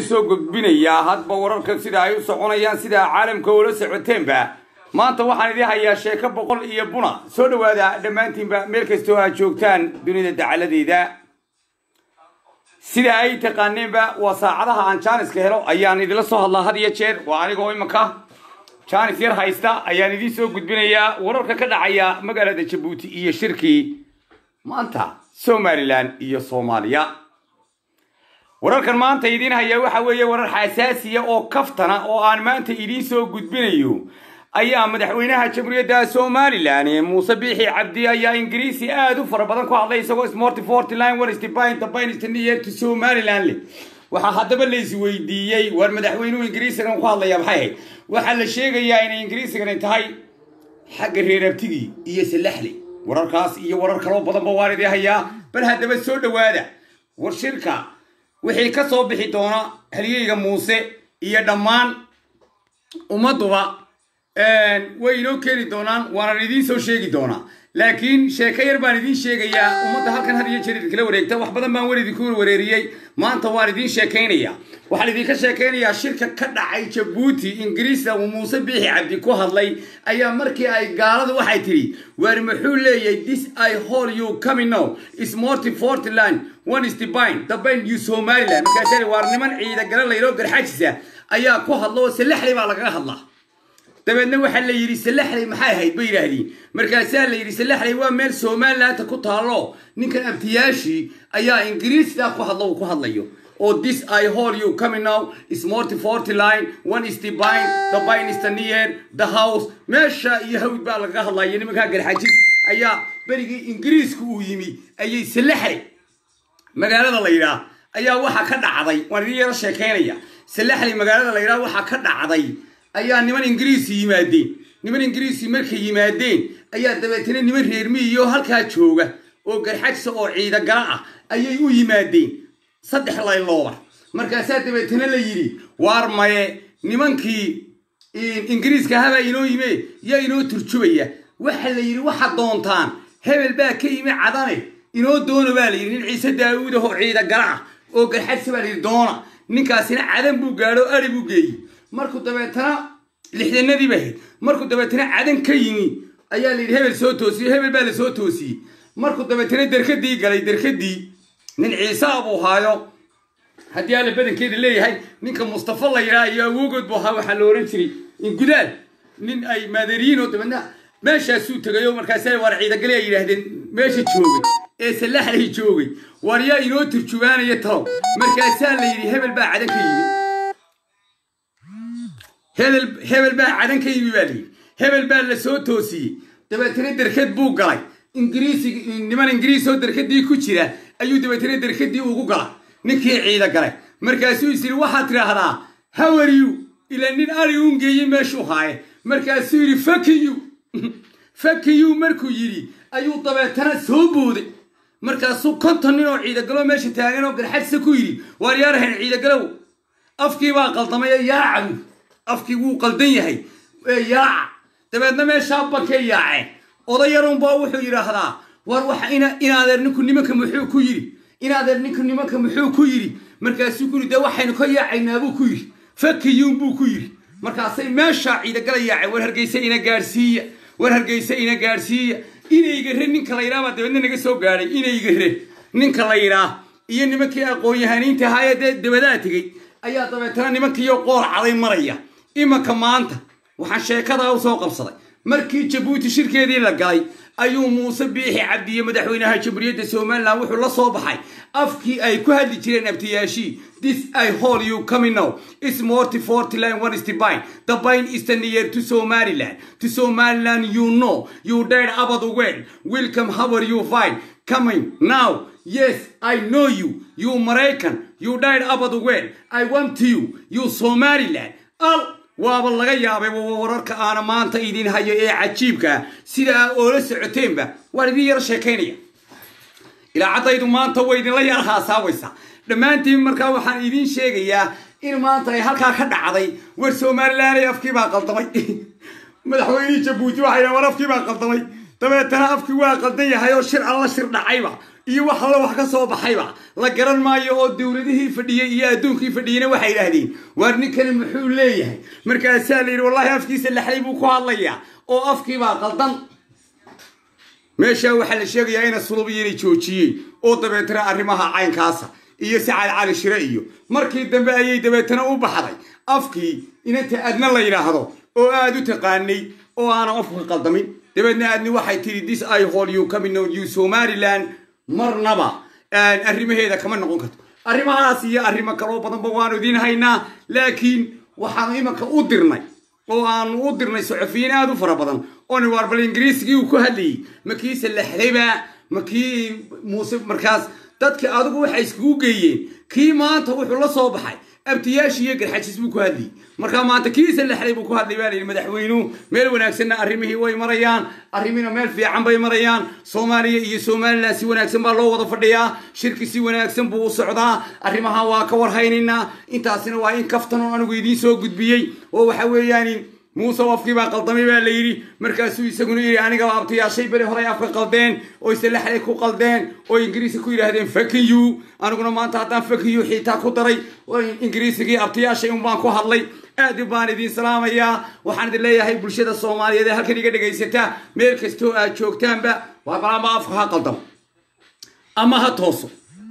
idiin soo gudbinayaa hadba wararka sida ay u soconayaan sidaa caalamka ula socoteenba maanta waxaan idiin hayaa sheeko boqol iyo buna soo dhowaada dhammaantiinba meel kastoo aad joogtaan dunida dacaladeeda sida ay taqaaneenba waa saacadaha aan jaaniska helo ayaan idinla soo hadlaa had iyo jeer waa anigoo imanka jaanis yar haysta ayaan idiin soo gudbinayaa wararka ka dhacaya magaalada jabuuti iyo shirkii maanta somalilan iyo soomaaliya wararkan maanta idiin haya waxa weeye warar xasaasiya oo kaftana oo aan maanta idiin soo gudbinayo ayaa madaxweynaha jamhuuriyadda somalilan muuse biixi cabdi ayaa ingiriisi aada u fara badan ku hadlay isagoo smorty forty line warstbintabinstniyer somalilan leh waxaa haddaba la isweydiiyey war madaxweynuhu ingiriisigan ku hadlaya maxay ahayd waxaa la sheegayaa inay ingiriisigani tahay xagga reerabtigii iyo salaxli wararkaas iyo warar kaloo badanba waan idii hayaa bal haddaba soo dhowaada war shirka wixii ka soo bixi doona halyeyga muuse iyo dhammaan ummadduba way inoo keeni doonaan waanan idiin soo sheegi doonaa laakiin sheeko yar baan idiin sheegayaa ummadda halkan had iyo jeer idinkala wareegta wax badan baan weli idinku wareeriyey maanta waan idiin sheekaynayaa waxaan idinka sheekaynayaa shirka ka dhacay jabuuti ingiriista uu muuse biixi cabdi ku hadlay ayaa markii ay gaaladu waxay tidhi waar muxuu leeyahay this i hol you coming now is morty fortland one is the bine the bine you somaliland markaasari waar niman ciida gala layloo garxajisa ayaa ku hadla oo salaxli baa lagaga hadlaa dabeedna waxaa la yidhi salaxley maxay ahayd bay yidhaahdeen markaasaa la yidhi salaxley waa meel somalilandta ku taalo ninkan abtiyaashii ayaa ingiriistaa ku hadlo uu ku hadlayo oo this i hol you coming now is morty forty line one is the bine the bine is the near the house meesha iyo hawd baa lagaga hadlaya nimankaa garxajis ayaa berigii ingiriisku uu yimi ayay salaxley magaalada la yidhaah ayaa waxaa ka dhacday waan idin yaro sheekaynaya salaxley magaalada la yidhaah waxaa ka dhacday ayaa niman ingiriisi yimaadeen niman ingiriisi markay yimaadeen ayaa dabeetana niman reermiyiyo halkaa jooga oo garxajsa oo ciidagala ah ayay u yimaadeen saddex laylooba markaasaa dabeetana la yidhi waar maye nimankii ingiriiska habaa inoo yime yaa inoo turjubaya waxa la yidhi waxaad doontaan hebel baa ka yimi cadane inoo doona baa la yidhi nin ciise daawuud ahoo ciidagala ah oo garxajsa baa la yidhi doona ninkaasina cadan buu gaadho ari buu geeyey markuu dabeetana lixdanadii ba ahayd markuu dabeetana cadan ka yimi ayaa la yidhi hebel soo toosiyey hebel baa la soo toosiyey markuu dabeetana derkadii galay derkadii nin ciisaa buu haayo haddii alla badankeeda leeyahay ninka mustafa la yidhaha iyo awoogood buu ahaa waxaa la ohan jiray ingudaal nin ay maadariyiin oo dabeedna meeshaasuu tegayo markaasa waar ciidagale ay yidhaahdeen meesha joogay ee salaxlay joogay waar yaa inoo turjubaanaya talow markaasaa la yidhi hebel baa cadan ka yimi hebel hebel baa cadan ka yimi baa layidhi hebel baa la soo toosiyey dabeetana derkad buu galay ingiriisi niman ingiriis oo derkadii ku jira ayuu dabeetana derkadii ugu galay ninkii ciida galay markaasuu is yidhi waxaad tidhaahdaa hawariyu ila nin ari uun geeyey meeshuu haaye markaasuu yidhi fakiyu fakiyu markuu yidhi ayuu dabeetana soo booday markaasuu konton nin oo ciidagalo meesha taagan oo garxadsa ku yidhi waar yaarahayn ciidagalow afkii baa qaldamay ee yaacabu afkii wuu qaldan yahay ee yaaca dabeedna meeshaa bankay yaaceen odayarunbaa wuxuu yidhaahdaa war waxa inaadeer ninku nimanka muxuu ku yidhi inaadeer ninku nimanka muxuu ku yidhi markaasuu ku yidhi dee waxaynu ka yaacaynaa buu ku yidhi fakiyuun buu ku yidhi markaasay meeshaa ciidagala yaaceen war hargeysa ina gaadhsiiya war hargeysa ina gaadhsiiya inaygare ninka la yidhaah baa dabeedna naga soo gaadhay inaygare ninka la yidhaah iyo nimankii aqoon-yahaniinta ahaayee dee dabadaa tegey ayaa dabeetana nimankiiyo qoor caday maraya imanka maanta waxaan sheekadaa u soo qabsaday markii jabuuti shirkeedii la galay ayuu muuse biixi cabdiye madaxweynaha jamhuuriyadda somalilan wuxuu la soo baxay afkii ay ku hadli jireen abtiyaashii this i hol you coming now is morty forty line one is the bine the bine is the near to somaliland to somaliland you know you died about the world welcome how are you fine coming now yes i know you you american you died about the world i want to you you somaliland al waaba laga yaabay wararka aana maanta idin hayo ee cajiibkaa sidaa oola socoteenba waan idin yaro sheekaynaya ilaacaddaydu maanta way idinla yar haasaabaysaa dhammaantiin markaa waxaan idiin sheegayaa in maanta ay halkaa ka dhacday war somalilanay afkii baa qaldamay madaxweynihii jabuuti waxay war afkii baa qaldamay dabeetana afkii waa qaldan yahay oo shir alla shir dhacayba iyo wax alla wax ka soo baxayba la garan maayo oo dowladihii fadhiyey iyo adduunkii fadhiyeyna waxay idhaahdeen waar ninkani muxuu leeyahay markaasaa la yidhi wallahi afkiisa lexlay buu ku hadlayaa oo afkiibaa qaldan meeshaa waxaa la sheegayaa ina sulubiyo inay joojiyeen oo dabeetana arrimaha caynkaasa iyo sacaad cali shire iyo markii dambe ayay dabeetana u baxday afkii inanta adna la yidhaahdo oo aada u taqaanay oo aanan afka qaldamin dabeedna adni waxay tidhi this i hol you coming on you somaliland marnaba arrimaheeda kama noqon karto arrimahaas iyo arrimo kaloo badanba waanu idiin haynaa laakiin waxaanu imanka u dirnay oo aanu u dirnay saxufiyiin aada u fara badan oo ni waar bal ingiriisigii uu ku hadlayay ma kii salaxdayba ma kii muuse markaas dadka adigu waxay iskugu geeyeen kii maanta wuxuu la soo baxay abtiyaashii iyo garxajis buu ku hadlayay markaa maanta kii salaxday buu ku hadlay baa layidhi madaxweynuhu meel wanaagsanna arrimihii way marayaan arrimina meel fiican bay marayaan soomaaliya iyo somalilan si wanaagsan baa loo wada fadhiyaa shirki si wanaagsan buu u socdaa arrimaha waa ka warhaynaynaa intaasina waa in kaftan oo anigu idiin soo gudbiyey oo waxa weeyaan muuse afkii baa qaldamay baa la yidhi markaasuu isaguna yidhi aniga abtayaashay beri horay afka qaldeen oo isalaxday ku qaldeen oo ingiriiska ku yidhaahdeen fakiyu aniguna maanta haddaan fakiyu xiitaa ku daray ingiriisigii abtayaashay un baan ku hadlay aad baan idiin salaamayaa waxaan idin leeyahay bulshada soomaaliyeed ee halkan iga dhagaysata meel kastoo aad joogtaanba waa balaama afka ha qaldamo ama ha tooso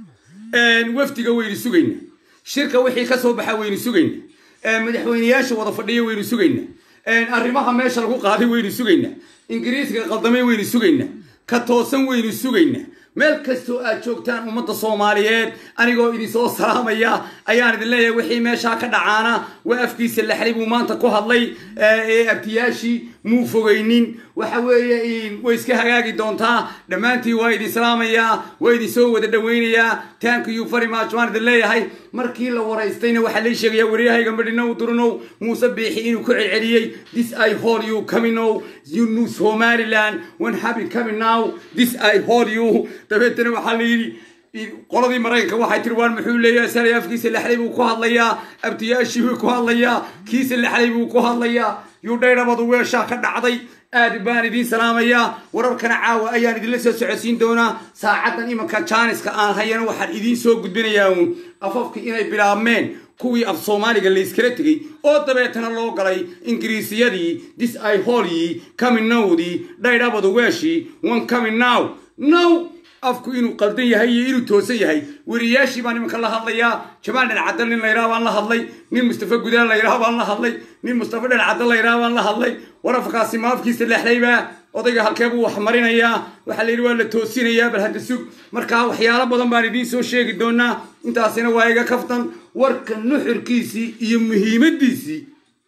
wafdiga waynu sugayna shirka wixii ka soo baxa waynu sugayna madaxweyneyaasha wada fadhiya waynu sugayna arrimaha meesha lagu qaaday waynu sugaynaa ingiriiska qaldamay waynu sugaynaa ka toosan waynu sugaynaa meel kastoo aad joogtaan ummadda soomaaliyeed anigoo idinsoo salaamaya ayaan idin leeyahay wixii meeshaa ka dhacaana waa afkiisa laxlay buu maanta ku hadlay ee abtiyaashii muu fogaynin waxa weeye way iska hagaagi doontaa dhammaantiin waa idin salaamayaa waa idinsoo wada dhawaynayaa thank you very much waan idin leeyahay markii la waraystayna waxaa lay sheegayaa waryahayga madhinow durnow muuse biixi inuu ku celceliyey this i hol you coming now you know somaliland when happy coming now this i hol you dabeetana waxaa la yidhi qoladii maraykanka waxay tiri waan muxuu leeyahay salay afkiisa lexlay buu ku hadlayaa abtiyaashii buu ku hadlayaa kiisa lexlay buu ku hadlayaa yudhaydhabadu weeshaa ka dhacday aad baan idiin salaamayaa wararkana caawa ayaan idinla soo socodsiin doonaa saacaddan imanka jaaniska aan hayana waxaan idiin soo gudbinayaa uun afafkii inay bilaabmeen kuwii af soomaaliga layskala tegey oo dabeetana loo galay ingiriisiyadii dis i holyii kaminowdii dhaydhabadu weeshii one coming now now afku inuu qaldan yahay iyo inuu toosan yahay weriyaashii baan imanka la hadlayaa jamaal dhancadal nin layidhaha baan la hadlay nin mustafa gudaal layidhaha baan la hadlay nin mustafa dhancadal layidhaha baan la hadlay warafkaasi ma afkiisa lexlaybaa odayga halkee buu wax marinayaa waxaa layidhi waa la toosinayaa bal hadda sug markaa waxyaalo badan baan idiin soo sheegi doonaa intaasina waa iga kaftan warka nuxurkiisii iyo muhiimadiisii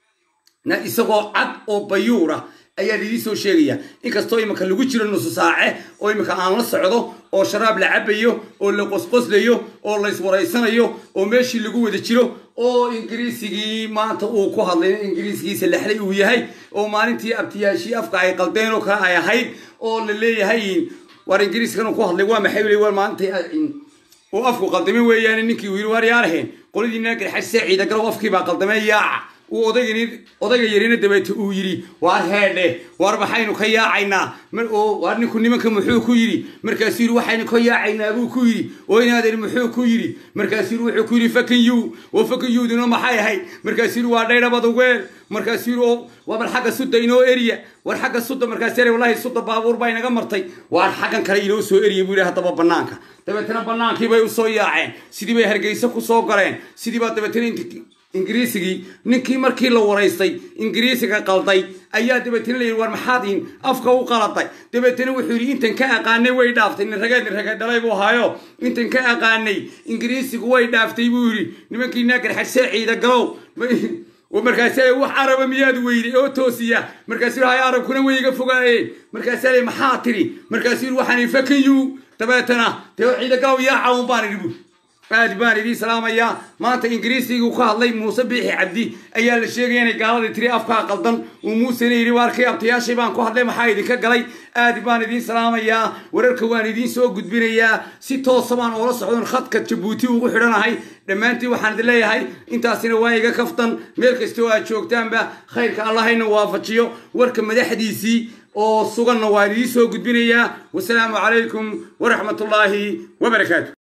na isagoo cad oo bayuura ayaan idiin soo sheegaya inkastoo iminka lagu jiro nusu saace oo iminka aan la socdo oo sharaab la cabayo oo la qosqoslayo oo la iswaraysanayo oo meeshii lagu wada jiro oo ingiriisigii maanta uu ku hadlay ingiriisgiisa lexlay uu yahay oo maalintii abtiyaashii afka ay qaldeen oo kale ay ahayd oo la leeyahay war ingiriiskan uu ku hadlay waa maxay weli war maalinta uu afku qaldamay weeyaan ninkii uu yidhi waar yaaraheen qoladiina garxashe ciida galow afkii baa qaldamay yaaca uu odaygan odayga yarina dabeete uu yidhi waar heedhe waar maxaynu ka yaacaynaa waar ninku nimanka muxuu ku yidhi markaasuu yidhi waxaynu ka yaacaynaa buu ku yidhi oo inaadan muxuu ku yidhi markaasuu yidhi wuxuu ku yidhi fakan you oo fakan yowduna maxay ahayd markaasuu yidhi waa dhaydhabada weel markaasuu yidhi oo waa bal xagga sudda inoo eriya war xagga sudda markaas yare wallahi sudda baabuur baa inaga martay waar xaggan kale inoo soo eriya buu yidhi haddaba bannaanka dabeetana bannaankii bay u soo yaaceen sidii bay hargeysa ku soo galeen sidii baa dabeetana ingiriisigii ninkii markii la waraystay ingiriisiga qalday ayaa dabeetana la yidhi war maxaad in afka u qaladay dabeetana wuxuu yidhi intan ka aqaanay way dhaaftay nin rageed nin rageed dhalay buu ahaayo intan ka aqaanay ingiriisigu way dhaaftay buu yidhi nimankii naagarxadsee ciida galow markaas wax araba miyaad weyday oo toosiya markaas hay arabkuna way iga fogaayeen markaas maxaa tiri markaasuu yidhi waxaan fakayu dabeetana dee ciida galow yaa cawn baan idhi buu aad baan idiin salaamayaa maanta ingiriisigu ka hadlay muuse biixi cabdi ayaa la sheegaya inay gaaladii tiri afkaa qaldan uu muusena yidhi waarkii abtayaashii baan ku hadlay maxaa idinka galay aad baan idiin salaamayaa wararka waan idiin soo gudbinayaa si toosa baan oola socdon khadka jabuuti ugu xidhanahay dhammaantiin waxaan idin leeyahay intaasina waa iga kaftan meel kastoo aad joogtaanba khayrka allahayna waafajiyo warka madaxdiisii oo suganna waan idiin soo gudbinayaa wasalaamu calaykum waraxmatullaahi wabarakaatu